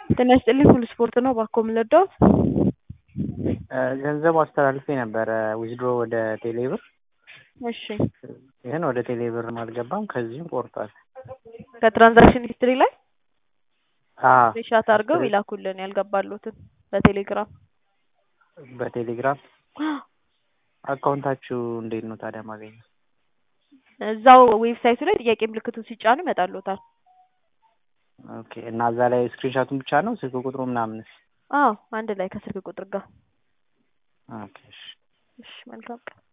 ጤና ይስጥልኝ ሁሉ ስፖርት ነው። እባክዎ ምን ልርዳዎት? ገንዘብ አስተላልፌ ነበረ ዊዝድሮ ወደ ቴሌብር እሺ ግን ወደ ቴሌብርም አልገባም ከዚህም ቆርጧል። ከትራንዛክሽን ሂስትሪ ላይ አዎ ስክሪንሻት አድርገው ይላኩልን ያልገባሉትን በቴሌግራም በቴሌግራም አካውንታችሁ እንዴት ነው ታዲያ ማገኘው? እዛው ዌብሳይቱ ላይ ጥያቄ ምልክቱን ሲጫኑ ይመጣልዎታል። ኦኬ እና እዛ ላይ ስክሪንሻቱን ብቻ ነው ስልክ ቁጥሩ ምናምንስ? አዎ አንድ ላይ ከስልክ ቁጥር ጋር። ኦኬ እሺ እሺ መልካም ቀን